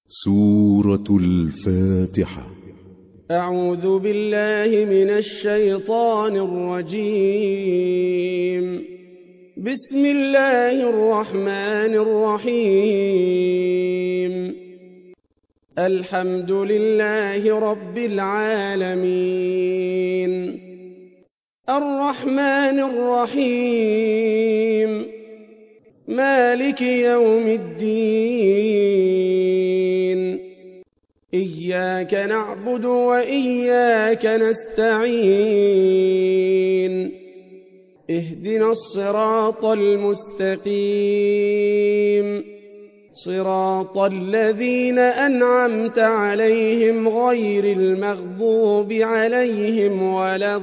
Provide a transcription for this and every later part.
سورة الفاتحة أعوذ بالله من الشيطان الرجيم بسم الله الرحمن الرحيم الحمد لله رب العالمين الرحمن الرحيم مالك يوم الدين إياك نعبد وإياك نستعين اهدنا الصراط المستقيم صراط الذين أنعمت عليهم غير المغضوب عليهم ولا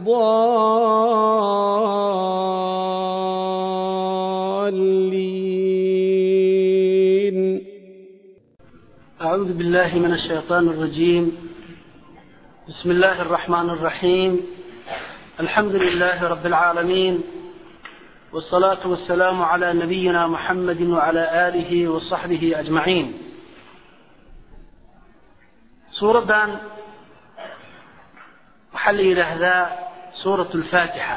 الضالين أعوذ بالله من الشيطان الرجيم بسم الله الرحمن الرحيم الحمد لله رب العالمين والصلاة والسلام على نبينا محمد وعلى آله وصحبه أجمعين سورة وحل لهذا سورة الفاتحة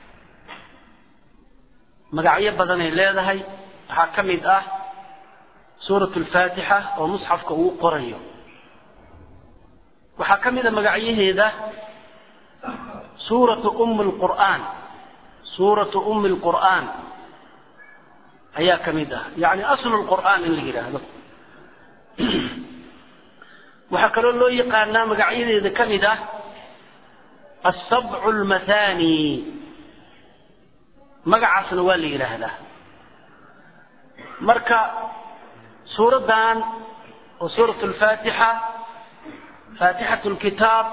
مقعية بدني لهذا حكمت أه suurat alfaatixa oo musxafka uu qorayo waxaa ka mid a magacyaheeda suuratu ummi lqur'aan suuratu ummi lqur'aan ayaa ka mid ah yacni aslu lqur'aan in la yidhaahdo waxaa kaloo loo yaqaanaa magacyadeeda ka mid ah asabcu lmathani magacaasna waa la yidhaahdaa marka suuraddan oo suurat alfaatixa faatixat lkitaab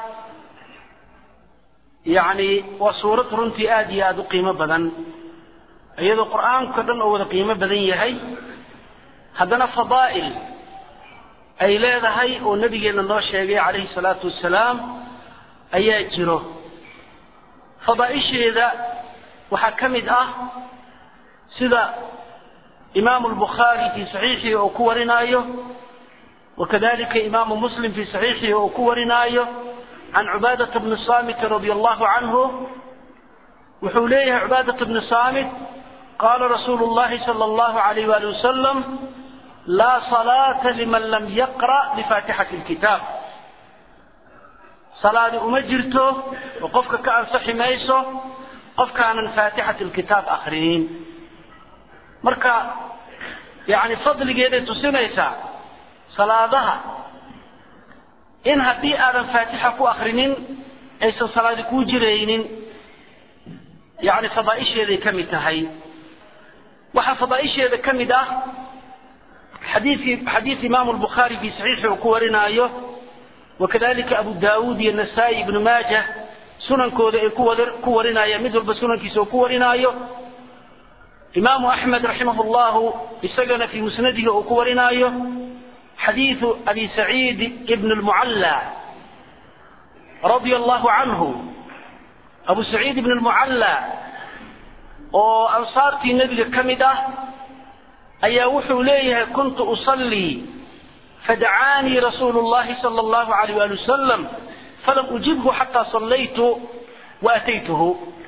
yacni waa suurad runtii aada iyo aada u qiimo badan iyadoo qur-aanka dhan oo wada qiimo badan yahay haddana fadaa'il ay leedahay oo nabigeenna noo sheegay calayhi salaatu wassalaam ayaa jiro fadaa'isheeda waxaa ka mid ah sida imaamu lbukhaari fii saxiixihi oo ku warinaayo wakadalika imaamu muslim fii saxiixihi oo ku warinaayo can cubaadata bni saamit radia allahu canhu wuxuu leeyahay cubaadata bni saamit qaala rasuulu llahi sala allahu alayh wali wasalam laa salaata liman lam yaqra' bifaatixati lkitaab salaadi uma jirto oo qofka ka ansaxi mayso qofkaanan faatixati lkitaab akrinin marka yacni fadligeeday tusinaysaa salaadaha in haddii aadan faatixa ku akrinin aysan salaadi kuu jiraynin yacni fadaa'isheeday ka mid tahay waxaa fadaa'isheeda ka mid ah xadiidkii xadiid imaamu lbukhaari fii saxiixi uu ku warinaayo wakadalika abu daawuud iyo nasaa-i ibnu maaja sunankooda ay ku warinayaan mid walba sunankiisa uu ku warinaayo imaamu axmed raximah llahu isagana fii musnadihi uu ku warinaayo xadiidu abi saciid ibn lmucalla radia allahu canhu abu saciid ibn lmucalla oo ansaartii nebiga ka mid ah ayaa wuxuu leeyahay kuntu usallii fadacaanii rasuulu llahi sala allahu alayh wali wasalam falam ujibhu xataa sallaytu wa ataytuhu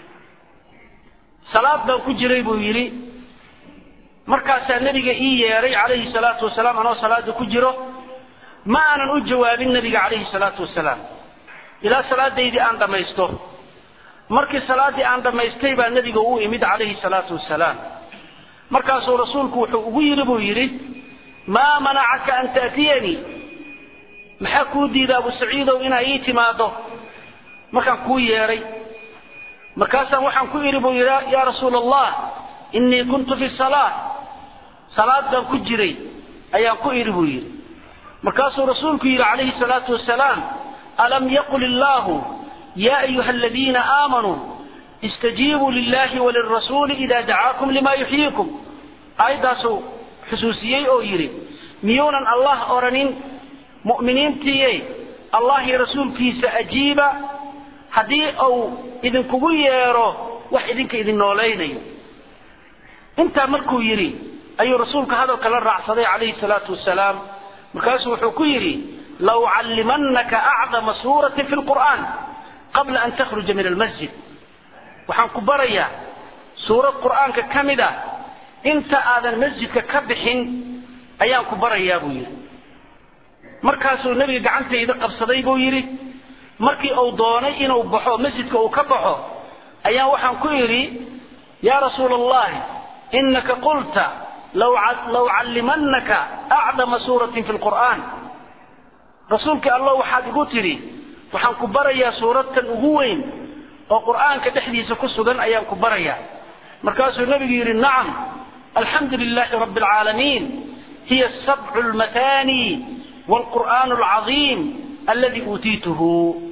salaad baan ku jiray buu yidhi markaasaa nebiga ii yeedhay calayhi salaatu wasalaam anoo salaada ku jiro ma aanan u jawaabin nebiga calayhi salaatu wasalaam ilaa salaadaydii aan dhammaysto markii salaaddii aan dhammaystay baa nebiga u imid calayhi salaatu wasalaam markaasuu rasuulku wuxuu ugu yidhi buu yidhi maa manacaka an ta'tiyanii maxaa kuu diida abu saciidow inaa ii timaado markaan kuu yeedhay markaasaan waxaan ku idhi buu yidhi yaa rasuula allah innii kuntu fi salaa salaad baan ku jiray ayaan ku idhi buu yidhi markaasuu rasuulku yidhi calayhi salaatu wasalaam alam yaqul illaahu yaa ayuha aladiina aamanuu istajiibuu lillahi walirasuuli ida dacaakum lima yuxyiikum aayaddaasuu xusuusiyey oo yidhi miyuunan allah odhanin mu'miniintiiye allah iyo rasuulkiisa ajiiba haddii uu idinkugu yeedho wax idinka idin noolaynayo intaa markuu yidhi ayuu rasuulka hadalka la raacsaday calayhi salaatu wasalaam markaasuu wuxuu ku yidhi laucallimanaka acdama suuratin fi lqur'aan qabla an takhruja min almasjid waxaan ku barayaa suurad qur'aanka ka mid ah inta aadan masjidka ka bixin ayaan ku barayaa buu yidhi markaasuu nebiga gacantayda qabsaday buu yidhi markii uu doonay inuu baxo masjidka uu ka baxo ayaan waxaan ku idhi yaa rasuula allahi inaka qulta law callimanaka acdama suuratin fi lqur'aan rasuulkii allah waxaad igu tidhi waxaan ku barayaa suuradtan ugu weyn oo qur'aanka dhexdiisa ku sugan ayaan ku barayaa markaasuu nebigu yidhi nacam alxamdu lilahi rabi alcaalamiin hiya sabcu lmatani wlqur'aan alcadiim aladi uutiituhu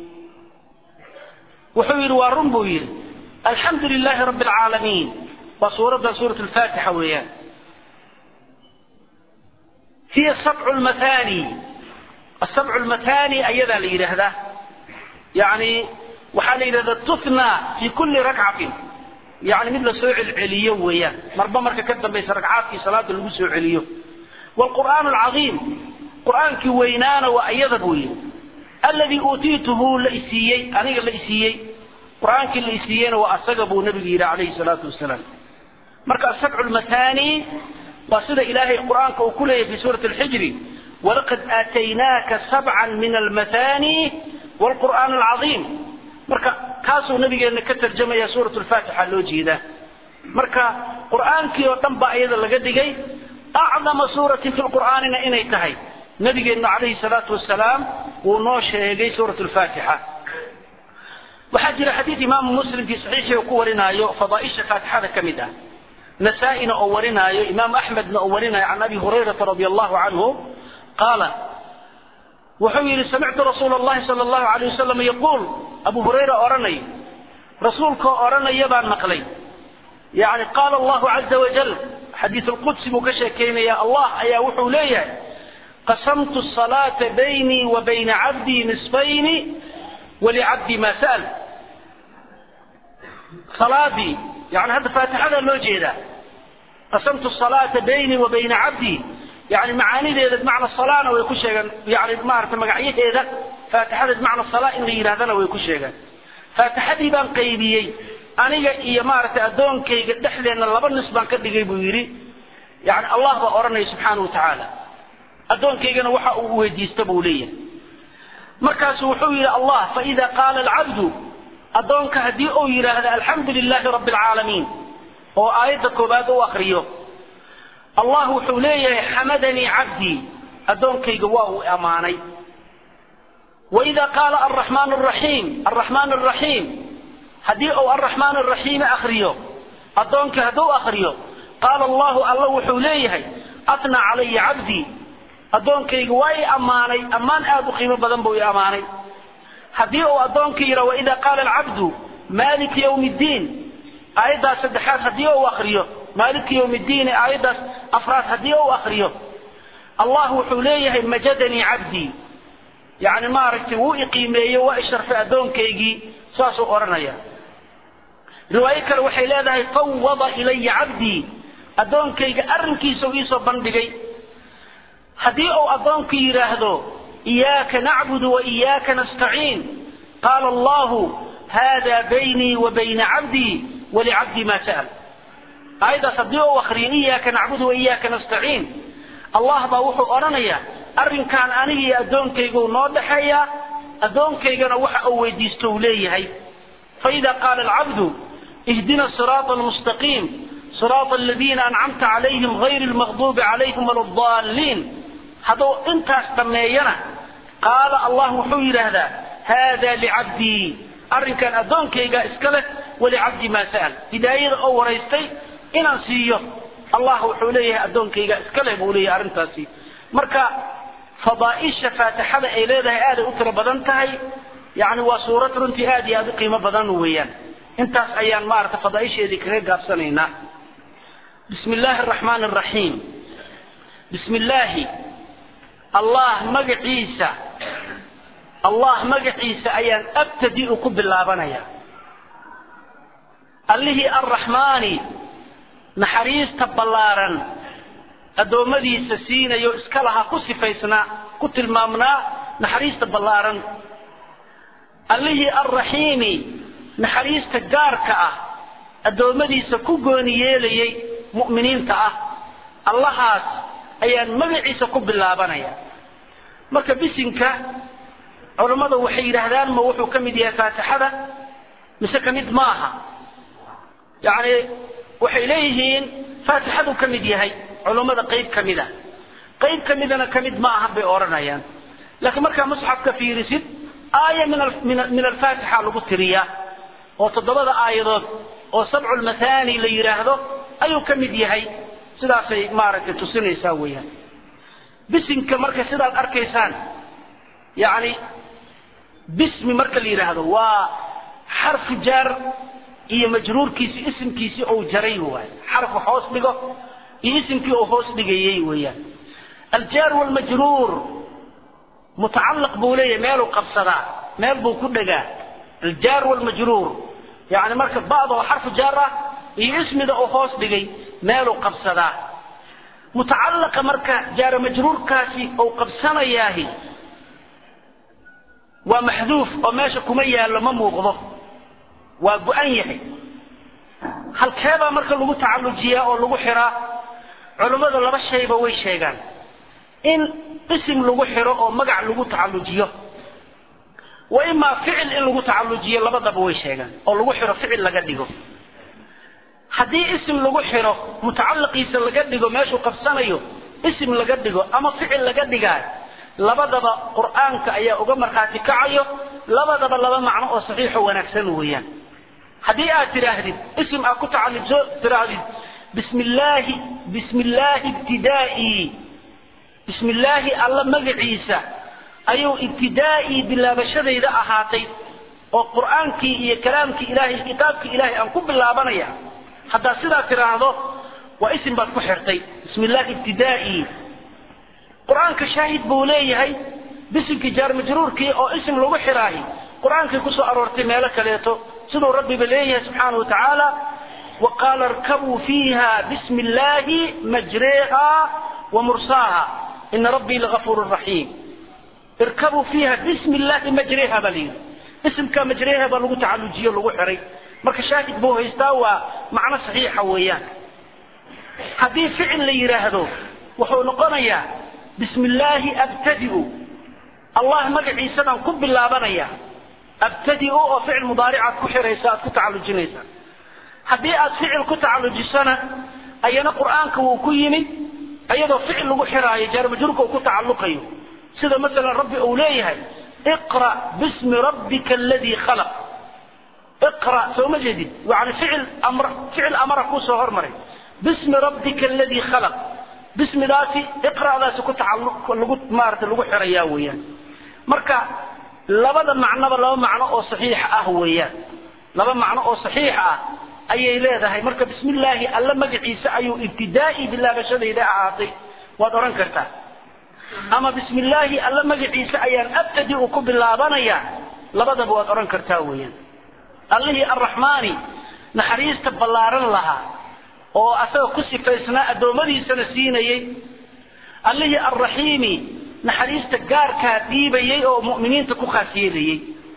wuxuu yidhi waa run buu yidhi alxamdu lilahi rabi alcaalamiin waa suuraddan suurat lfaatixa weeyaan hiya sabcu lmatani asabcu lmatani ayadaa la yidhaahdaa yani waxaa la yidhahdaa tuhna fi kulli rakcatin yani mid la soo celceliyo weeyaan marba marka ka dambaysa ragcaadkii salaada lagu soo celiyo wlqur'aan alcadiim qur'aankii weynaana waa iyada buu yidhi alladii uutiituhu la isiiyey aniga la isiiyey qur'aankii la isiiyeyna waa asaga buu nabigu yidhi calayhi salaatu wasalaam marka asabcu lmatani waa sida ilaahay qur'aanka uu ku leeyahy fi suurati alxijri walaqad aataynaaka sabcan min almatani wlqur'aan alcadiim marka kaasuu nabigeenna ka tarjamaya suurat lfaatixa loo jeedaa marka qur'aankii oo dhan baa iyada laga dhigay acdama suuratin fi lqur'aanina inay tahay nabigeennu calayhi salaatu wasalaam wuu noo sheegay suurat lfaatixa waxaa jira xadiid imaamu muslim fii saxiixii uu ku warinaayo fadaaisha faatixada ka mid ah nasaa-ina oo warinaayo imaam axmedna oo warinaayo can abi hurayrata radi allahu canhu qaala wuxuu yidhi samictu rasuula allahi sala allahu alayh wasalam yaquul abu hurayra odhanayo rasuulkoo odhanaya baan maqlay yani qaala allahu caza wajal xadiid lqudsi buu ka sheekeynaya allah ayaa wuxuu leeyahay qasamtu salaata baynii wa bayna cabdii nisfayni walicabdii ma sa'al salaadii yani hadda faatixada loo jeedaa qasamtu salaata baynii wa bayna cabdii yani macaanideeda bimacna salana way ku sheegeen yani maarata magacyaheeda faatixada bimacna sala in la yidhahdana way ku sheegeen faatixadii baan qaybiyey aniga iyo maaragtay addoonkayga dhexdeenna laba nis baan ka dhigay buu yidhi yani allah baa odhanaya subxaana wa tacaala addoonkaygana waxa uu weydiista buu leeyahay markaasu wuxuu yidhi allah faida qaala alcabdu addoonka haddii uu yidhaahdo alxamdu lilahi rabbi alcaalamiin oo aayadda koobaad u akriyo allah wuxuu leeyahay xamadanii cabdii addoonkayga waa uu ammaanay waida qaala alraxmaan araxiim alraxmaan araxiim haddii uu alraxmaan araxiim akriyo addoonkii hadduu akriyo qaala allahu alla wuxuu leeyahay atnaa calaya cabdii addoonkayga waa i ammaanay ammaan aad u qiimo badan buu i ammaanay haddii uu addoonkii yidha waida qaala alcabdu maaliki ywmi ddiin aayaddaas saddexaad haddii uu akriyo maaliki ywmi ddiin aayaddaas afraad haddii uu akriyo allah wuxuu leeyahay majadanii cabdii yani maaragtay wuu iqiimeeyo waa isharfay addoonkaygii saasuu odhanaya riwaayo kale waxay leedahay fawada ilaya cabdii addoonkayga arrinkiisa u iisoo bandhigay haddii uu addoonku yidhaahdo iyaaka nacbudu wa iyaaka nastaciin qaala allahu hada baynii wa bayna cabdii walicabdii ma sa'al aayaddaas haddii uu akriyo iyaaka nacbudu wa iyaaka nastaciin allah baa wuxuu odhanayaa arrinkan aniga iyo addoonkaygu noo dhexeeya addoonkaygana waxa uu weydiisto uu leeyahay faida qaala alcabdu ihdina siraata almustaqiim siraata aladiina ancamta calayhim gayri lmaqduubi calayhim wala daalliin hadduu intaas dhammeeyana qaala allah wuxuu yidhaahdaa haada licabdii arrinkan addoonkayga iska leh walicabdii maa sa'al hidaayada oo waraystay inaan siiyo allah wuxuu leeyahay addoonkayga iska leh buu leeyahay arrintaasi marka fadaaisha faatixada ay leedahay aaday u tiro badan tahay yani waa suurad runtii aad iyo aad u qiimo badan weeyaan intaas ayaan maarata fadaaisheedii kaga gaabsanaynaa bismi illaahi araxmaan araxiim bismi illaahi allah magaciisa allah magaciisa ayaan abtadi-u ku bilaabanaya allihii arraxmaani naxariista ballaaran addoommadiisa siinayo iska lahaa ku sifaysnaa ku tilmaamnaa naxariista ballaaran allihii alraxiimi naxariista gaarka ah addoommadiisa ku gooni yeelayay mu'miniinta ah allahaas ayaan magaciisa ku bilaabanaya marka bisinka culammadu waxay yidhaahdaan ma wuxuu ka mid yahay faatixada mise ka mid ma aha yacni waxay leeyihiin faatixaduu ka mid yahay culummada qayb ka mid a qayb ka midana ka mid ma aha bay odhanayaan laakiin markaa musxafka fiirisid aaya min min alfaatixa lagu tiriyaa oo toddobada aayadood oo sabcu lmathani la yidhaahdo ayuu ka mid yahay sidaasay maaragtay tusinaysaa weeyaan bisinka marka sidaad arkaysaan yacni bismi marka la yidhaahdo waa xarfu jaar iyo majruurkiisi isimkiisii ou jaray waay xarfu hoos dhigo iyo isimkii uu hoos dhigayey weeyaan aljaar walmajruur mutacallaq buu leeyahay meeluu qabsadaa meel buu ku dhegaa aljaar walmajruur yani marka ba'da oo xarfu jaar ah iyo ismida uu hoos dhigay meeluu qabsadaa mutacallaqa marka jaara majruurkaasi uu qabsanayaahi waa maxduuf oo meesha kuma yaallo ma muuqdo waa go-an yahay halkeebaa marka lagu tacallujiyaa oo lagu xiraa culummada laba shayba way sheegaan in isim lagu xiro oo magac lagu tacallujiyo wa imaa ficil in lagu tacallujiyo labadaba way sheegaan oo lagu xiro ficil laga dhigo haddii isim lagu xiro mutacalliqiisa laga dhigo meeshuu qabsanayo isim laga dhigo ama ficil laga dhigaayo labadaba qur'aanka ayaa uga markhaati kacayo labadaba laba macno oo saxiixo wanaagsan weeyaan haddii aad tidhaahdid isim aad ku tacallujo tidhaahdid bismi illaahi bismi illaahi ibtidaa'ii bismi illaahi alla magaciisa ayuu ibtidaa'ii bilaabashadayda ahaatay oo qur'aankii iyo kalaamkii ilaahay kitaabkii ilaahay aan ku bilaabanaya haddaad sidaa tidhaahdo waa isim baad ku xirtay bismi illaahi ibtidaa'ii qur-aanka shaahid buu leeyahay bisimkii jaar majruurkii oo isim lagu xiraahi qur-aankay kusoo aroortay meelo kaleeto siduu rabbiba leeyahay subxaana wa tacaala wa qaala irkabuu fiiha bismi illaahi majreeha wa mursaaha ina rabbii lagafuurun raxiim irkabuu fiiha bismi illaahi majreeha baa layidhi isimka majreeha baa lagu tacallujiyo lagu xiray marka shaahid buu haystaa waa macno saxiixa weeyaan haddii ficil la yidhaahdo wuxuu noqonayaa bismi illaahi abtadiu allah magaciisadaan ku bilaabanaya abtadiu oo ficil mudaaricaad ku xiraysa aad ku tacallujinaysa haddii aad ficil ku tacallujisana ayana qur'aanka wuu ku yimid iyadoo ficil lagu xiraayo jaarmajruurka uu ku tacalluqayo sida masalan rabbi uu leeyahay iqra bismi rabbika aladii khalaq iqra soo ma jeedid yani ficil amr ficil amara kusoo hormaray bismi rabbika aladii khalaq bismidaasi iqra'daasi ku tacalluq lagu maarata lagu xirayaa weeyaan marka labada macnoba laba macno oo saxiix ah weeyaan laba macno oo saxiix ah ayay leedahay marka bismi illaahi alla magaciisa ayuu ibtidaa'i bilaabashadayda ahaatay waad odhan kartaa ama bismi illaahi alla magaciisa ayaan abtadi u ku bilaabanayaa labadaba waad odhan kartaa weeyaan allihii arraxmaani naxariista ballaaran lahaa oo asaga ku sifaysnaa addoommadiisana siinayey allihii alraxiimi naxariista gaarkaa dhiibayey oo mu'miniinta ku khaas yeelayey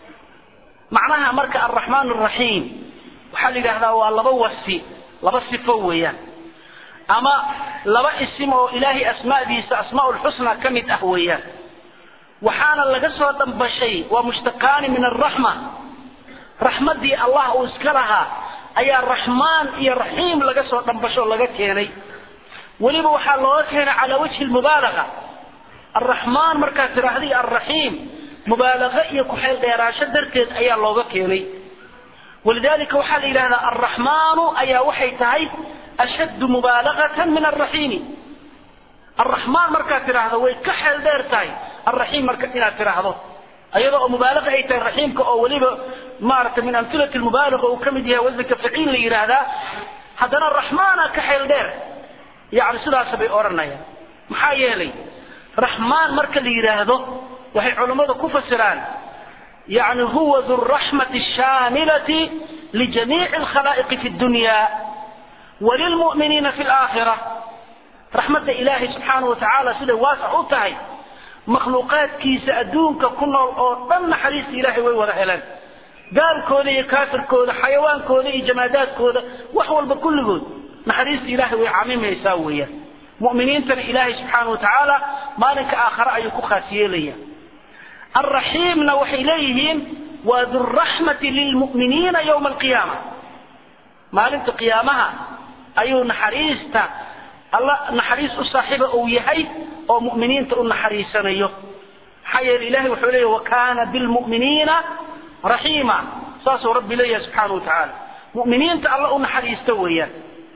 macnaha marka alraxmaan alraxiim waxaa la yidhaahdaa waa laba wasi laba sifo weeyaan ama laba isim oo ilaahay asmaadiisa asmaa lxusna ka mid ah weeyaan waxaana laga soo dhambashay waa mushtaqaani min alraxma raxmaddii allah uu iska lahaa ayaa raxmaan iyo raxiim laga soo dhambasho laga keenay weliba waxaa looga keenay calaa wajhi lmubaalaga alraxmaan markaad tidhaahda iyo alraxiim mubaalago iyo ku-xeel dheeraasho darteed ayaa looga keenay walidalika waxaa la yidhahdaa alraxmaanu ayaa waxay tahay ashaddu mubaalagatan min alraxiimi alraxmaan markaad tidhaahdo way ka xeel dheer tahay alraxiim marka inaad tidhaahdo ayadoo oo mubaalaga ay tahay raxiimka oo weliba maaragtay min amhilati lmubaalaga uu ka mid yahay wasanka faciil la yidhaahdaa haddana raxmaana ka xeel dheer yani sidaas bay odhanayaan maxaa yeelay raxmaan marka la yidhaahdo waxay culammadu ku fasiraan yani huwa du raxmati shaamilati lijamiici alkhalaa'iqi fi dunya walilmu'miniina fi laakhira raxmadda ilaahay subxaana wa tacaala siday waasac u tahay makhluuqaadkiisa adduunka ku nool oo dhan naxariista ilaahay way wada heleen gaalkooda iyo kaafirkooda xayawaankooda iyo jamaadaadkooda wax walba kulligood naxariista ilaahay way camimaysaa weeyaan mu'miniintana ilaahay subxaana wa tacaala maalinka aakhare ayuu ku khaas yeelaya alraxiimna waxay leeyihiin waa duraxmati lilmu'miniina yowma alqiyaama maalinta qiyaamaha ayuu naxariista alla naxariis u saaxiiba uu yahay oo mu'miniinta u naxariisanayo maxaa yeele ilahay wuxuu leeyahy wakana bilmu'miniina raxiima saasuu rabbi leeyahay subxaana wa tacaala mu'miniinta alla u naxariista weeyaan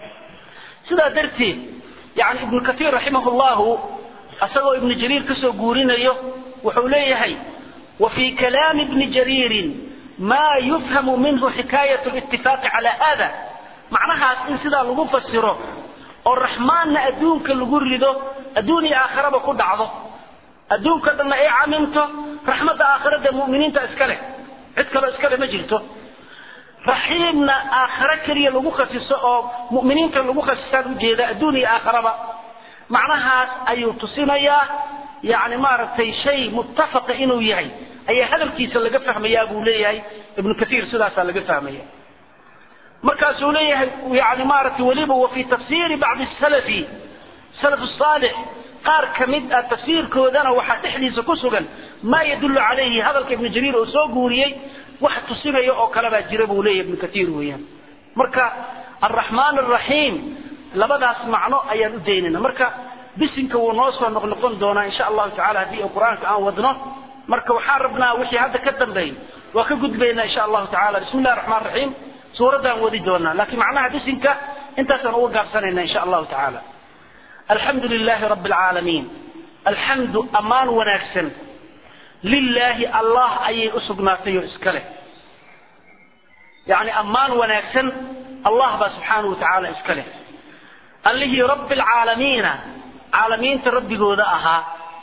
sidaa darteed yani ibnu kaiir raximah llahu isagoo ibnu jariir kasoo guurinayo wuxuu leeyahay wa fii kalaami ibni jariirin ma yufhamu minhu xikaayat litifaaqi cala hada macnahaas in sidaa lagu fasiro oo raxmaanna adduunka lagu rido adduun iyo aakhiraba ku dhacdo adduunka dhanna ay camimto raxmadda aakhirada mu'miniinta iska leh cid kaloo iska leh ma jirto raxiimna aakhiro keliya lagu khasiso oo mu'miniinta lagu khasisaan ujeeda adduun iyo aakhiraba macnahaas ayuu tusinayaa yani maaragtay shay muttafaqa inuu yahay ayaa hadalkiisa laga fahmayaa buu leeyahay ibnu kaiir sidaasaa laga fahmaya markaasuu leeyahay yani maaragtay weliba wa fi tafsiiri bacdi salafi salaf saalix qaar ka mid ah tafsiirkoodana waxaa dhexdiisa ku sugan maa yadullu calayhi hadalka ibnu jariir oo soo guuriyey wax tusinaya oo kale baa jira buu leeyahy ibnu kaiir weeyaan marka alraxmaan alraxiim labadaas macno ayaan u daynayna marka bisinka wuu noo soo noqnoqon doonaa insha allahu tacala haddii qur-aanka aan wadno marka waxaan rabnaa wixii hadda ka dambeey waa ka gudbaynaa insha allahu tacala bismi illahi raxmaan raxiim suuraddaan wadi doonaa laakiin macnaha bisinka intaasaan uga gaabsanayna insha allahu tacaala alxamdu lilaahi rabbi alcaalamiin alxamdu ammaan wanaagsan lilaahi allah ayay u sugnaatay oo iska leh yani ammaan wanaagsan allah baa subxaanahu watacaala iska leh allihii rabbi alcaalamiina caalamiinta rabbigooda ahaa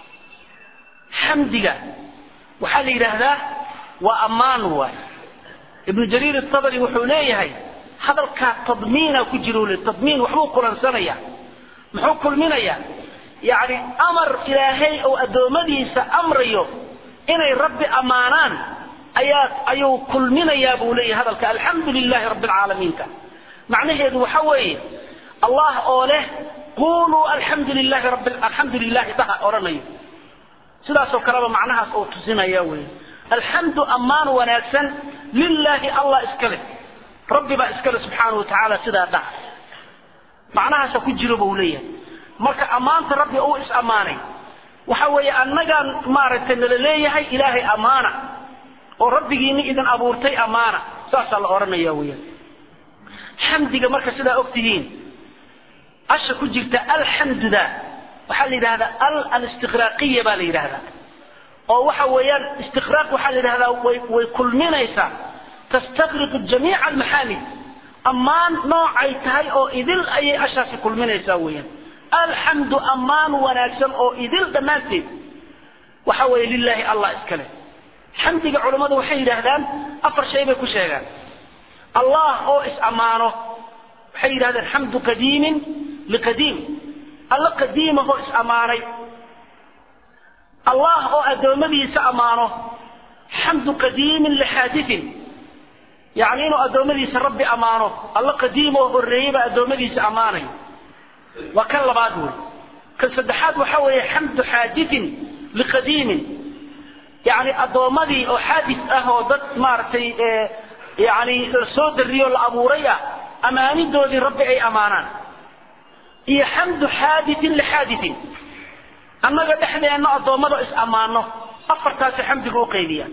xamdiga waxaa la yidhaahdaa waa ammaan waay ibnu jariir atabari wuxuu leeyahay hadalkaa tadmiina ku jiro le tadmiin waxbuu kulansanaya muxuu kulminayaa yani amar ilaahay oo addoommadiisa amrayo inay rabbi ammaanaan ayaa ayuu kulminayaa buu leeyahay hadalka alxamdu lilahi rabbi alcaalamiinka macnaheedu waxa weeye allah oo leh quluu alxamdu lilahi rabbi alxamdu lilahi daha odhanayo sidaasoo kaleba macnahaas oo tusinaya wey alxamdu ammaan wanaagsan lilaahi allah iska leh rabbi baa iska leh subxaana watacaala sidaa dhaha macnahaasa ku jiro buu leeyahay marka ammaanta rabbi uu is ammaanay waxa weeye annagaan maaragtay nala leeyahay ilaahay ammaana oo rabbigiini idin abuurtay ammaana saasaa la odhanaya weyaan xamdiga marka sidaa og tihiin asha ku jirta alxamduda waxaa la yidhahdaa al alistiqraaqiya baa la yidhahdaa oo waxa weeyaan istiqraaq waxaa la yidhahdaa way way kulminaysaa tastaqriqu jamiica almaxaamid ammaan noocay tahay oo idil ayay ashaasi kulminaysaa weeyaan alxamdu ammaan wanaagsan oo idil dhammaanteed waxa weeye lilaahi allah iska leh xamdiga culammadu waxay yidhaahdaan afar shay bay ku sheegaan allah oo is ammaano waxay yidhahdeen xamdu qadiimin liqadiim alla qadiimahoo is ammaanay allah oo addoommadiisa ammaano xamdu qadiimin lixaadithin yacni inuu addoommadiisa rabbi ammaano alla qadiim oo horreeyey baa addoommadiisa ammaanay waa kan labaad wey kan saddexaad waxa weeye xamdu xaadithin liqadiimin yacni addoommadii oo xaadis ah oo dad maaragtay yani la soo darriyo la abuuray ah ammaanidoodii rabbi ay ammaanaan iyo xamdu xaaditin lixaaditin annaga dhexdeenna addoommada is ammaano afartaasi xamdiga u qaybiya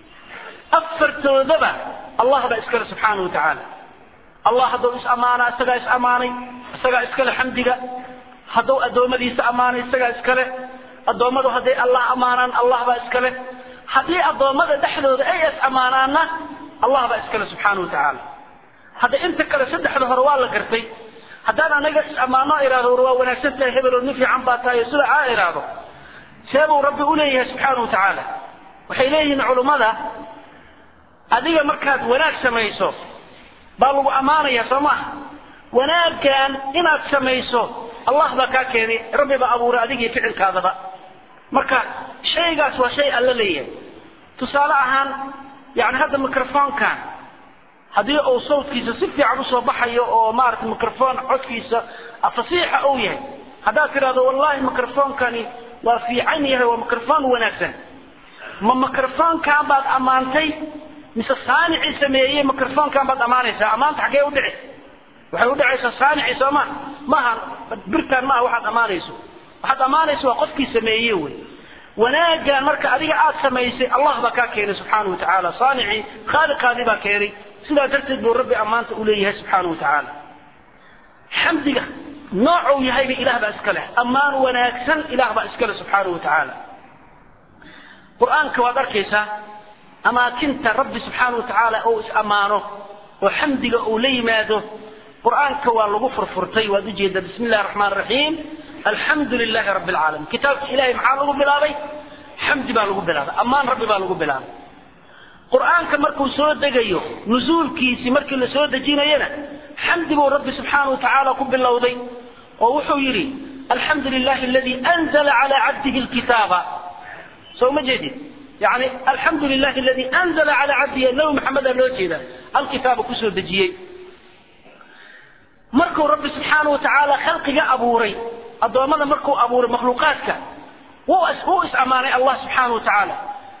afartoodaba allah baa iskale subxaanahu watacaala allah hadduu is ammaana isagaa is ammaanay isagaa iskale xamdiga hadduu addoommadiisa ammaanay isagaa iskale addoommadu hadday allah ammaanaan allah baa iskale haddii addoommada dhexdooda ay is ammaanaanna allah baa iskale subxaanahu watacaala hadda inta kale saddexda hore waa la gartay haddaan anaga is ammaano ihahdo war waa wanaagsan tahay hebel oo nin fiican baa tahay o sida aa ihahdo see buu rabbi u leeyahay subxaana wa tacaala waxay leeyihiin culummada adiga markaad wanaag samayso baa lagu ammaanaya soo maha wanaaggan inaad samayso allah baa kaa keenay rabbi baa abuuray adigii ficilkaadaba marka shaygaas waa shay alla leeyahay tusaale ahaan yani hadda microfonkan haddii uu sawtkiisa si fiican usoo baxayo oo maarata microfon codkiisa fasiixa uu yahay haddaad tidhahdo wallahi microfonkani waa fiican yahay waa microfon wanaagsan ma microfonkan baad ammaantay mise saanicii sameeyey microfonkan baad ammaanaysaa ammaanta xaggee udhici waxay udhacaysaa saanicii soo ma maaha birtaan maaha waxaad ammaanayso waxaad ammaanayso waa qofkii sameeye wey wanaagan marka adiga aad samaysay allah baa kaa keenay subxaana wa tacaala saanicii khaaliqaadii baa keenay sidaa darteed buu rabbi ammaanta u leeyahay subxaana wa tacaala xamdiga noocuu yahayba ilaah baa iska leh ammaan wanaagsan ilaah baa iska leh subxaana wa tacaala qur-aanka waad arkaysaa amaakinta rabbi subxaana wa tacaala uu is ammaano oo xamdiga uu la yimaado qur-aanka waa lagu furfurtay waad ujeeda bismi illahi raxmaan raxiim alxamdu lilahi rabbi alcaalamiin kitaabka ilahay maxaa lagu bilaabay xamdi baa lagu bilaabay ammaan rabbi baa lagu bilaabay qur-aanka markuu soo degayo nusuulkiisii markii la soo dejinayana xamdi buu rabbi subxaana wa tacaala ku bilowday oo wuxuu yidhi alxamdu lilahi aladii anzala calaa cabdihi lkitaaba soo ma jeedid yani alxamdu lilahi aladii anzala calaa cabdihi nabi maxamedaa loo jeeda alkitaaba kusoo dejiyey markuu rabbi subxaana wa tacaala khalqiga abuuray addoommada markuu abuuray makhluuqaadka wuu is ammaanay allah subxaana wa tacaala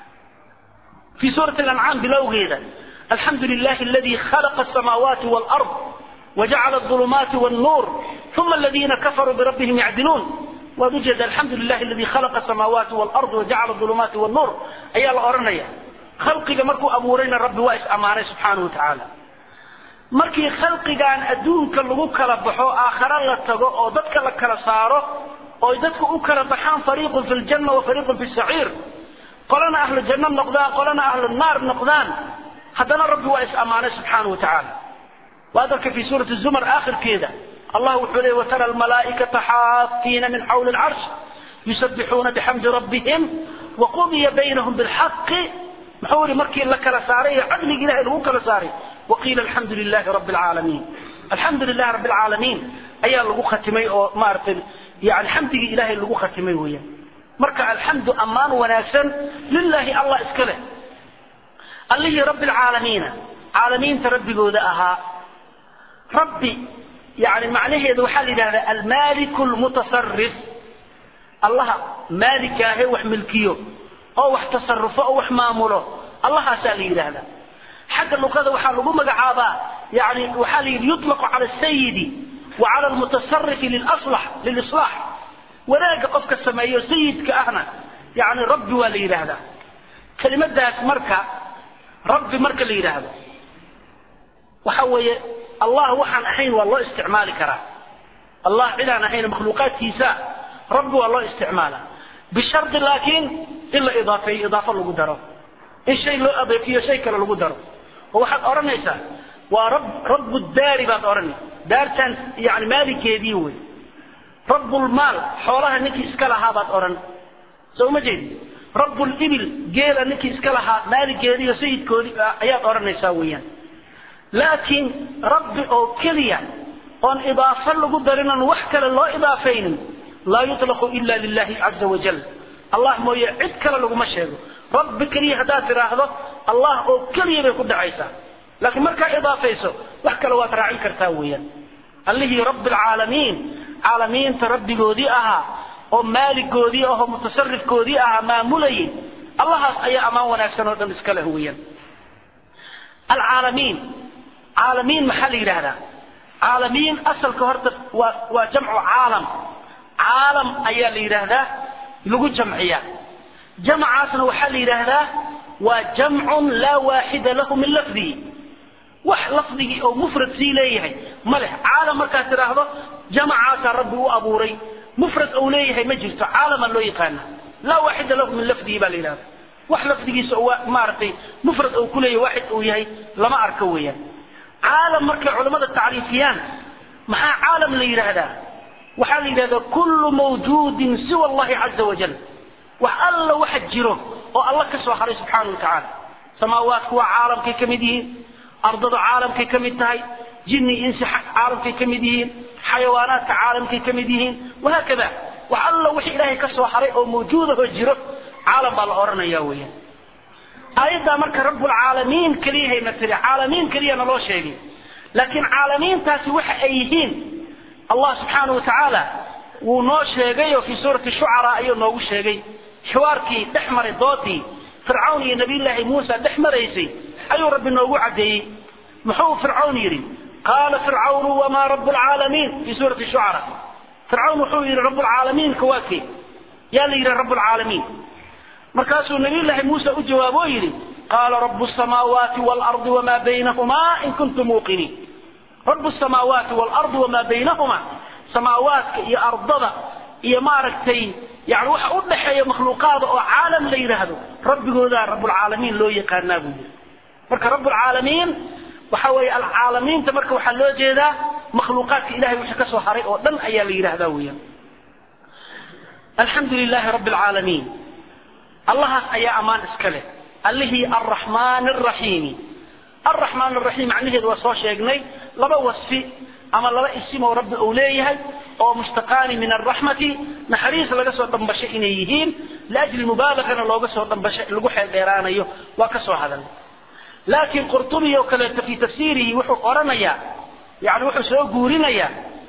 في سورة الأنعام بلوغيدا الحمد لله الذي خلق السماوات والأرض وجعل الظلمات والنور ثم الذين كفروا بربهم يعدلون ووجد الحمد لله الذي خلق السماوات والأرض وجعل الظلمات والنور أي الأرنية خلقك مركو أبورين الرب وائس أمانة سبحانه وتعالى markii khalqigan adduunka lagu kala baxo aakhara la tago oo dadka la kala saaro oo dadku u kala baxaan fariiqun fi ljanna wa fariiqun fi saciir qolana ahlu janno noqdaan qolana ahlu naar noqdaan haddana rabbi waa is ammaanay subxaana wa tacaala waad arka fi suurati zumar aakhirkeeda allah wuxuu leeyay watara almalaa'ikata xaafiina min xawli alcarsh yusabbixuuna bixamdi rabbihim waqudiya baynahum bilxaqi muxuu yihi markii la kala saaray ee cadliga ilahay lagu kala saaray waqiila alxamdu lilahi rabbi alcaalamiin alxamdu lilahi rabbi alcaalamiin ayaa lagu khatimay oo maaragtay yani xamdigii ilahay lagu khatimay weeyaan marka alxamdu ammaan wanaagsan lilaahi allah iska leh allihii rabbi alcaalamiina caalamiinta rabbigooda ahaa rabbi yani macnaheedu waxaa la yidhahdaa almaliku lmutasarif allaha maalikaahe wax milkiyo oo wax tasarufo oo wax maamulo allahaasaa la yidhaahdaa xagga luqada waxaa lagu magacaabaa yani waxaa la yidhi yuطlaqu cala asayidi wa cala almutasarifi lilaslax lilislaax wanaagga qofka sameeyo sayidka ahna yani rabbi waa la yidhaahdaa kelimadaas marka rabbi marka la yidhaahdo waxa weeye allah waxaan ahayn waa loo isticmaali karaa allah cidaan ahayn makhluuqaadkiisa rabbi waa loo isticmaala bishardi laakiin in la idaafeeyo idaafo lagu daro in shay loo adeefiyo shay kale lagu daro oo waxaad odhanaysaa waa rab rabu daari baad odhanay daartaan yani maalikeedii wey rabbulmaal xoolaha ninkii iska lahaa baad odhan soo ma jeedi rabulibil geela ninkii iska lahaa maaligeedii iyo sayidkoodii ayaad odhanaysaa weeyaan laakiin rabbi oo keliya oon idaafo lagu darin oon wax kale loo idaafaynin laa yutlaqu ila lilahi caza wajal allah mooye cid kale laguma sheego rabbi keliya haddaad tidhaahdo allah oo keliya bay ku dhacaysaa laakiin markaa idaafayso wax kale waad raacin kartaa weeyaan allihii rabbi alcaalamiin caalamiinta rabbigoodii ahaa oo maaligoodii ahoo mutasarifkoodii ahaa maamulayay allahaas ayaa ammaan wanaagsan oo dhan iska leh weeyaan alcaalamiin caalamiin maxaa la yidhaahdaa caalamiin asalka horta waa waa jamcu caalam caalam ayaa la yidhaahdaa lagu jamciyaa jamcaasna waxaa la yidhaahdaa waa jamcun laa waaxida lahu min lafdihi wax lafdigii oo mufrad sii leeyahay ma leh caalam markaad tidhaahdo jamacaasaa rabbi u abuuray mufrad ou leeyahay ma jirto caalamaa loo yaqaana laa waaxida lahu min lafdihi baa la yidhahda wax lafdigiisa oo maaragtay mufrad ou kuleeyahay waaxid uu yahay lama arko weeyaan caalam markay culammada tacriifiyaan maxaa caalam la yidhaahdaa waxaa la yidhahdaa kullu mawjuudin siwa allahi caza wajal wax alla waxa jiro oo alla ka soo haray subxaana wa tacaala samaawaadku waa caalamkay ka mid yihiin ardadu caalamkay ka mid tahay jinni insi caalamkay ka mid yihiin xayawaanaadka caalamkay ka mid yihiin wahaakada wax alla wixii ilaahay ka soo haray oo mawjuudahoo jiro caalam baa la odhanaya weeyaan aayaddaa marka rabbulcaalamiin keliyahayna tiri caalamiin keliyana loo sheegay laakiin caalamiintaasi waxa ay yihiin allah subxaanahu watacaala wuu noo sheegay oo fii suurati shucaraa ayuu noogu sheegay xiwaarkii dhex maray doodii fircawn iyo nabiyullaahi muusa dhex maraysay ayuu rabbi noogu caddeeyey muxuu fircawn yidhi qaala fircawnu wamaa rabu lcaalamiin fii suurati shucara fircawn wuxuu yidhi rabbulcaalamiinka waa kee yaa la yidhi rabbulcaalamiin markaasuu nabiyullaahi muuse u jawaabo oo yidhi qaala rabu samaawaati waalardi wamaa baynahumaa in kuntum muuqiniin rabu samaawaati waalardi wamaa baynahumaa samaawaadka iyo ardada iyo maaragtay yani waxa u dhaxeeya makhluuqaada oo caalam la yidhaahdo rabbigoodaa rabbulcaalamiin loo yaqaanaa buu yidhi marka rabbulcaalamiin waxa weeye alcaalamiinta marka waxaa loo jeedaa makhluuqaadka ilahay wixii ka soo haray oo dhan ayaa la yidhahdaa weeyaan alxamdu lilaahi rabbi alcaalamiin allahaas ayaa ammaan iska leh allihii arraxmaan araxiimi arraxmaan araxiim macnaheedu waa soo sheegnay laba wasfi ama laba isim oo rabbi uu leeyahay oo mushtaqaani min alraxmati naxariis laga soo dhambashay inay yihiin liajli mubaalagana looga soo dhambashay lagu xeel dheeraanayo waa ka soo hadalnay laakiin qurtubi oo kaleeto fii tafsiirihi wuxuu odhanayaa yani wuxuu soo guurinayaa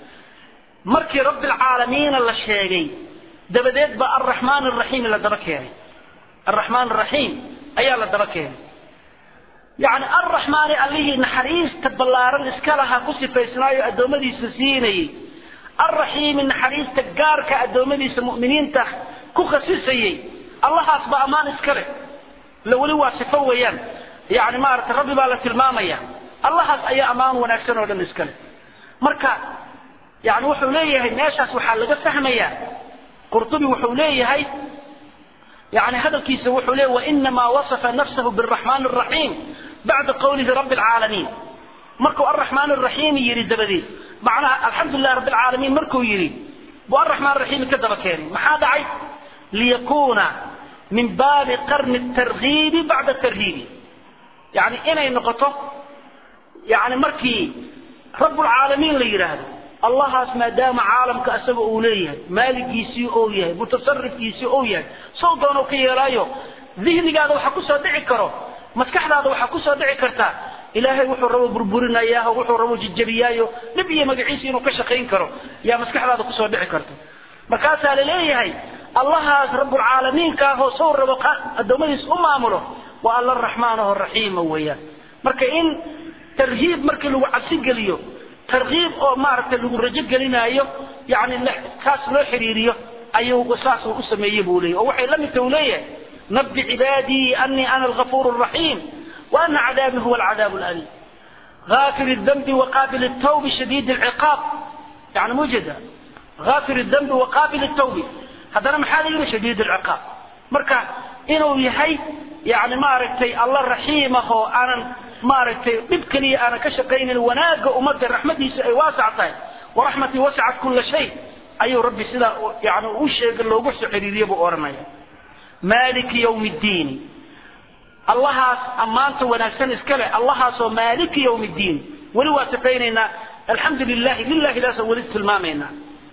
markii rabbi alcaalamiina la sheegay dabadeed baa alraxmaan araxiim la daba keenay alraxmaan araxiim ayaa la daba keenay yani alraxmaani allihii naxariista ballaaran iska lahaa ku sifaysnaayo addoommadiisa siinayey alraxiimi naxariista gaarka addoommadiisa mu'miniinta ku khasisayey allahaas baa ammaan iska leh la weli waa sifo weeyaan yani maaragtay rabbi baa la tilmaamaya allahaas ayaa ammaan wanaagsan oo dhan iska leh marka yani wuxuu leeyahay meeshaas waxaa laga fahmayaa qurtubi wuxuu leeyahay يعني هذا الكيس وحوله وإنما وصف نفسه بالرحمن الرحيم بعد قوله رب العالمين مركو الرحمن الرحيم يريد بدي معناها الحمد لله رب العالمين مركو يريد والرحمن الرحيم كذب كاري ما هذا عيب ليكون من باب قرن الترغيب بعد الترهيب يعني إنا النقطة يعني مركي رب العالمين اللي يرهد allahaas maadaama caalamka asaga uu leeyahay maaligiisii ou yahay mutasarifkiisii ou yahay sow doonuu ka yeelaayo dihnigaada waxaa kusoo dhici karo maskaxdaada waxaa kusoo dhici karta ilaahay wuxuu rabo burburinayaaho wuxuu rabo jijabiyaayo dhib iyo magaciisa inuu ka shaqayn karo yaa maskaxdaada kusoo dhici karta markaasaa laleeyahay allahaas rabbulcaalamiinka ahoo sow rabo addoommadiis u maamulo waa alla raxmaan aho raxiima weeyaan marka in tarhiib markii lagu cabsi geliyo tarkiib oo maaragtay lagu rajo gelinaayo yani kaas loo xiriiriyo ayuu saas u sameeyey buu leeyahy oo waxay la midta uu leeyahay nabbi cibaadii anii ana algafuur الraxiim وأna cadaabii huwa alcadaab اlأliim غافر الذنب وقابل التوب شديد العقاب يعني موجودة غافر الذنب وقابل التوب هذا محال يقول شديد العقاب مركا إنه يحي يعني ما رأيتي الله رحيمه أنا maaragtay dhib keliya aanan ka shaqaynin wanaagga ummadda raxmadiisa ay waasac tahay waraxmatii wasacat kulla shay ayuu rabbi sidaa yani u sheega loogu soo xiriiriye buu odhanaya maaliki yawmi ddiini allahaas ammaanta wanaagsan iska leh allahaasoo maaliki yawmi ddiin weli waa sifaynaynaa alxamdu lilahi lilahidaasaan weli tilmaamaynaa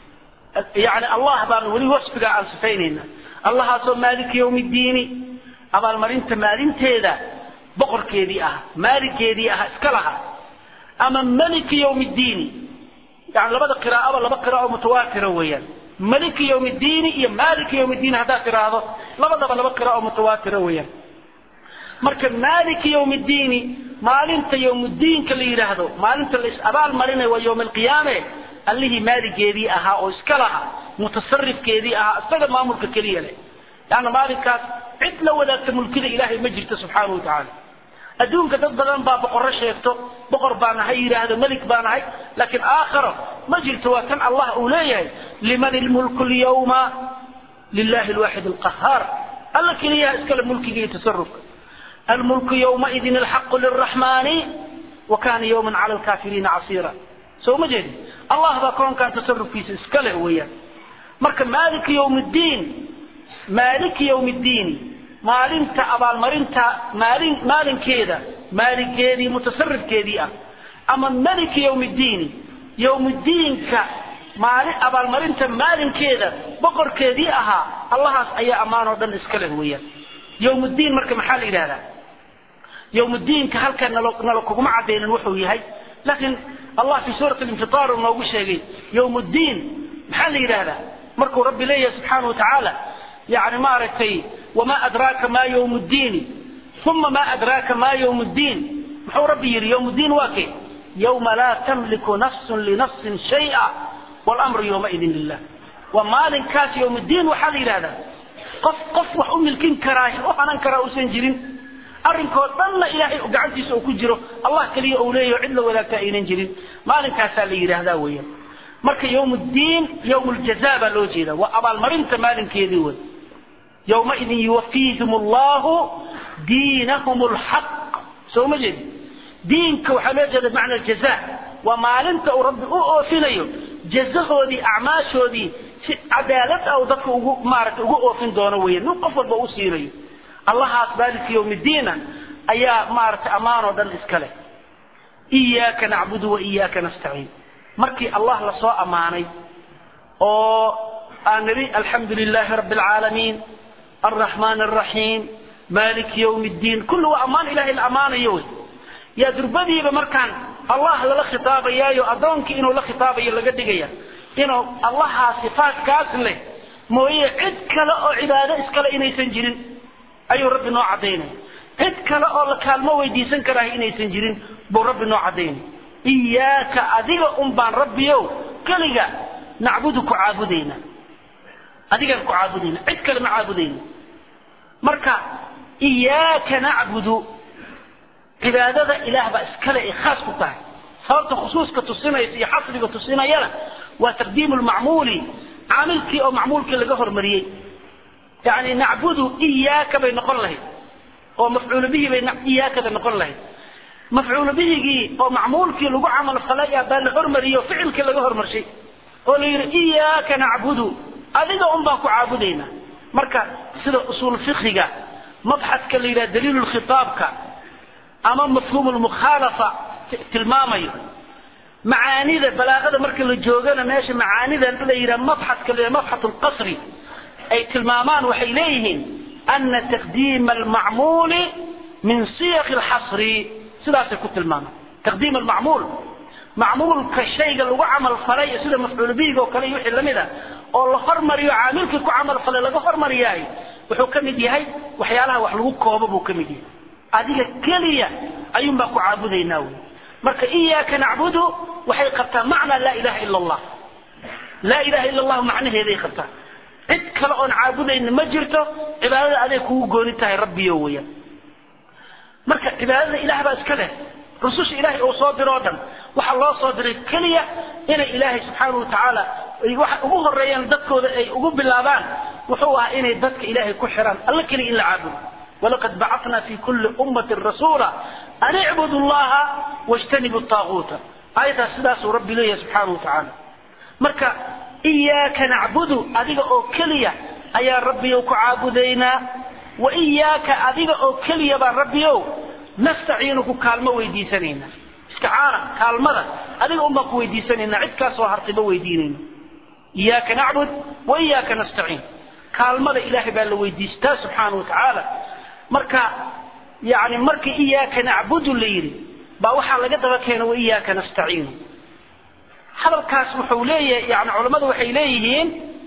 yani allah baan weli wasfigaa aan sifaynaynaa allahaasoo maaliki yawmi ddiini abaalmarinta maalinteeda boqorkeedii ah maaligeedii ah iska laha ama maliki yawmi ddiini yani labada qiraa'aba laba qiraa'o mutawaatira weeyaan maliki yawmi ddiini iyo maaliki yawmi ddiini haddaad tiraahdo labadaba laba qiraa'o mutawaatira weeyaan marka maaliki yawmi ddiini maalinta yawmuddiinka la yidhaahdo maalinta la is abaal marinayo waa yawm alqiyaame allihii maaligeedii ahaa oo iska laha mutasarifkeedii ahaa isaga maamulka keliya leh yani maalinkaas cid la wadaagta mulkida ilaahay ma jirto subxaanahu watacaala adduunka dad badan baa boqorro sheegto boqor baan ahay yidhaahdo melik baan ahay laakiin aakharo ma jirto waa kan allah uu leeyahay liman ilmulku lyawma lilahi alwaaxid alqahaar alla keliyaha iskale mulkiga iyo tasarufka almulku yawmaidin alxaqu lilraxmaani wa kana yawman cala alkaafiriina casiira soo ma jeedi allah baa koonkan tasarufkiisa iska leh weeyaan marka maaliki yawmi ddiin maaliki yawmi ddiini maalinta abaalmarinta maalin maalinkeeda maaligeedii mutasarifkeedii ah ama maliki yowm ddiini yowmuddiinka maalin abaalmarinta maalinkeeda boqorkeedii ahaa allahaas ayaa ammaan oo dhan iska leh weeyaan yowmuddiin marka maxaa la yidhahdaa yowmuddiinka halkan nalo nala kuguma cadaynin wuxuu yahay laakiin allah fi suurati linfitaar uu noogu sheegay yowmuddiin maxaa la yidhahdaa markuu rabbi leeyahay subxaana wa tacaala yani maaragtay wamaa adraaka ma yowm ddiini uma ma adraaka ma yowm ddiin muxuu rabbi yidhi yowm ddiin waa kee yowma laa tamliku nafsun linafsin shaya wlamru yowmaidin lilah waa maalinkaas yowmuddiin waxaa la yidhahdaa qof qof wax u milkin karaa u hanan karaa uusan jirin arrinkoo dhanna ilaahay gacantiisa uu ku jiro allah keliya uu leeyaho cid la wadaagta aynan jirin maalinkaasaa la yidhaahdaa weeyaan marka yowm ddiin yowm ljaza baa loo jeeda waa abaalmarinta maalinkeedii wey yowmaidin yuwafiihim allahu diinahum lxaq soo ma jeedi diinka waxaa loo jeeda bimacna aljaza waa maalinta uu rabbi u oofinayo jazahoodii acmaashoodii si cadaalad ah uu dadka ugu maaragtay ugu oofin doono weeyaan nin qof walba u siinayo allahaas maaliki yowmiddiina ayaa maaragtay ammaan oo dhan iska leh iyaaka nacbudu wa iyaaka nastaciin markii allah lasoo ammaanay oo aan nidhi alxamdu lilaahi rabbi alcaalamiin alraxmaan alraxiim maaliki yowm ddiin kulli waa ammaan ilahay la ammaanayo wey yaa durbadiiba markaan allah lala khitaabayaayo addoonkii inuu la khitaabayo laga dhigaya inuu allahaa sifaatkaas leh mooye cid kale oo cibaado iskale inaysan jirin ayuu rabbi noo cadaynaya cid kale oo la kaalmo weydiisan karaaha inaysan jirin buu rabbi noo cadaynaya iyaaka adiga un baan rabbiyow keliga nacbudu ku caabudayna adigaan ku caabudayna cid kale ma caabudayna marka iyaaka nacbudu cibaadada ilaah baa iskale ay khaas ku tahay sababta khusuuska tusinaysa iyo xasriga tusinayana waa taqdiimu lmacmuuli caamilkii oo macmuulkii laga hormariyey yani nacbudu iyaaka bay noqon lahayd oo mafcuulu bihi bay iyaaka bay noqon lahayd mafcuulu bihigii oo macmuulkii lagu camal falay ah baa la hormariyey oo ficilkii laga hormarshay oo la yidhi iyaaka nacbudu adiga un baan ku caabudayna marka sida usuul fikiga mabxaska la yidhaha daliilu khitaabka ama mafhuum lmukhaalafa tilmaamayo macaanida balaaqada marka la joogana meesha macaanida la yidhaha mabxaska la mabxat lqasri ay tilmaamaan waxay leeyihiin ana taqdiima almacmuuli min siyaqi alxasri sidaasay ku tilmaamaan taqdiim almacmuul macmuulka shayga lagu camal falay sida mafcuul bihiga oo kale iyo wixii lamid a oo la hormariyo caamilkii ku camal falay laga hormariyaay wuxuu ka mid yahay waxyaalaha wax lagu koobo buu ka mid yahay adiga keliya ayuun baan ku caabudaynaa wey marka iyaaka nacbudu waxay qabtaa macnaa laa ilaha ila allah laa ilaha ila allahu macnaheeday qabtaa cid kale oon caabudayna ma jirto cibaadada aday kugu gooni tahay rabbiyo weeyaan marka cibaadada ilaah baa iska leh rususha ilaahay uu soo diro o dhan waxaa loo soo diray keliya inay ilaahay subxaana wa tacaala waxa ugu horeeyaan dadkooda ay ugu bilaabaan wuxuu ahaa inay dadka ilaahay ku xiraan alla keliya in la caabudo walaqad bacatna fi kulli ummatin rasuula an icbudu llaha wajtanibu taaguuta aayadaas sidaasuu rabbi leeyahay subxaana wa tacaala marka iyaaka nacbudu adiga oo keliya ayaa rabbiyow ku caabudaynaa wa iyaaka adiga oo keliya baan rabbiyow nastaciinu ku kaalmo weydiisanayna isticaana kaalmada adiga un baan ku weydiisanayna cid kaasoo hartiba weydiinayno iyaaka nacbud wa iyaaka nastaciin kaalmada ilaahay baa la weydiistaa subxaana wa tacaala marka yani markii iyaaka nacbudu la yidhi baa waxaa laga daba keena wa iyaaka nastaciinu hadalkaas wuxuu leeyahay yani culammadu waxay leeyihiin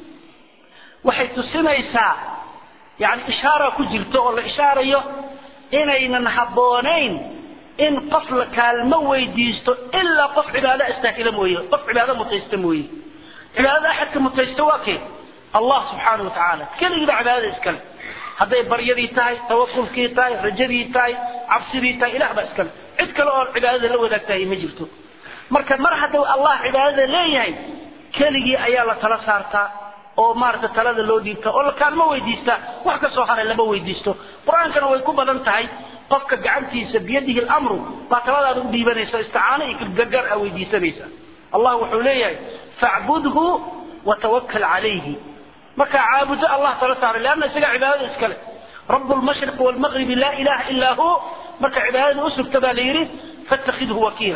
waxay tusinaysaa yani ishaara ku jirto oo la ishaarayo inaynan habboonayn in qof la kaalmo weydiisto ilaa qof cibaado istaahila mooye qof cibaado mutaysta mooye cibaadada axadka mutaysta waa kee allah subxaana wa tacaala keligii baa cibaadada iskale hadday baryadii tahay tawakulkii tahay rajadii tahay cabsidii tahay ilah baa iskale cid kale oo cibaadada la wadaagtahay ma jirto marka mar hadduu allah cibaadada leeyahay keligii ayaa la tala saartaa oo maarata talada loo dhiibta oo la kaalmo weydiista wax ka soo haray lama weydiisto qur-aankana way ku badan tahay qofka gacantiisa biyadihi lamru baa taladaada u dhiibanaysa isticaano iyo gargaar a weydiisanaysa allah wuxuu leeyahay facbudhu watawakal calayhi markaa caabudo allah tala saaray leanna isagaa cibaadada iskale rabu lmashriq waalmaqribi laa ilaha ilaa hu marka cibaadada usugta baa la yidhi fattakhidhu wakiila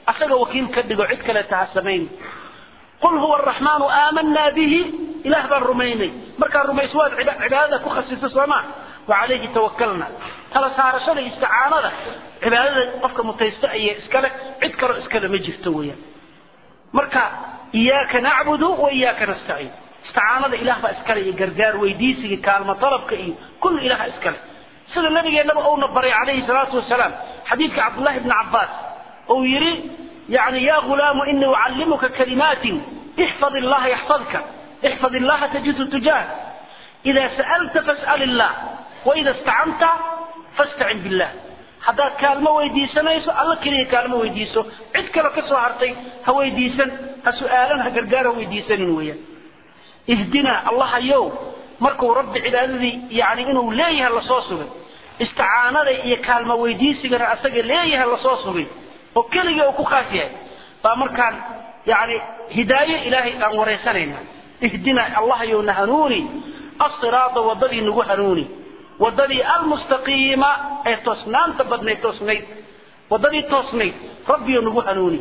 asaga wakiil ka dhigo cid kaleeta ha samayn qul huwa araxmaanu aamanaa bihi ilaah baan rumaynay markaan rumayso waad cibaadada ku khasisa sooma wacalayhi tawakalna tala saarashada isticaanada cibaadada qofka mutaysta aya iskale cid kaloo iskale ma jirto weeyaan marka iyaaka nacbudu wa iyaaka nastaciin isticaanada ilaah baa iskale iyo gargaar weydiisiga kaalmo dalabka iyo kullu ilaha iskale sida nabigeennaba uuna baray calayhi salaatu wasalaam xadiidka cabdullahi bni cabbaas uu yidhi yani ya gulaamu inii ucallimuka kalimaatin ixfad illaha yaxfadka ixfad illaha tajidhu tujaah ida sa'alta fas'al illah waida istacanta fastacin billah haddaad kaalmo weydiisanayso alla keliya kaalmo weydiiso cid kale ka soo hartay ha weydiisan ha su-aalan ha gargaar ha weydiisanin weeyaan ihdina allahayow markuu rabbi cibaadadii yani inuu leeyahay lasoo sugay isticaanada iyo kaalmo weydiisigana asaga leeyahay lasoo sugay oo keligii uu ku khaas yahay baa markaan yani hidaayo ilaahay aan waraysanayna ihdina allahayow na hanuuni asiraada wadadii nagu hanuuni wadadii almustaqiima ee toosnaanta badnayd toosnayd wadadii toosnayd rabbiyo nagu hanuuni